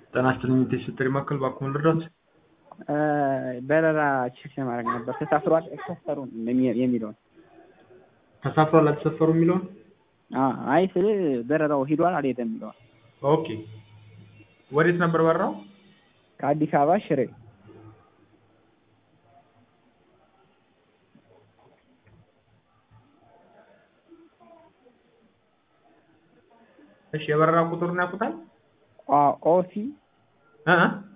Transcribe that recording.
ጤና ይስጥልኝ የቴስት ማዕከል ባክዎን ልርዳዎት? በረራ ቼክ ለማድረግ ነበር ተሳፍሯል አይሳፈሩም የሚለውን ተሳፍሯል አልተሳፈሩም የሚለውን አይ ስል በረራው ሂዷል አልሄደም የሚለውን ኦኬ ወዴት ነበር በረራው? ከአዲስ አበባ ሽሬ እሺ የበረራ ቁጥሩን ያውቁታል? ኦሲ እ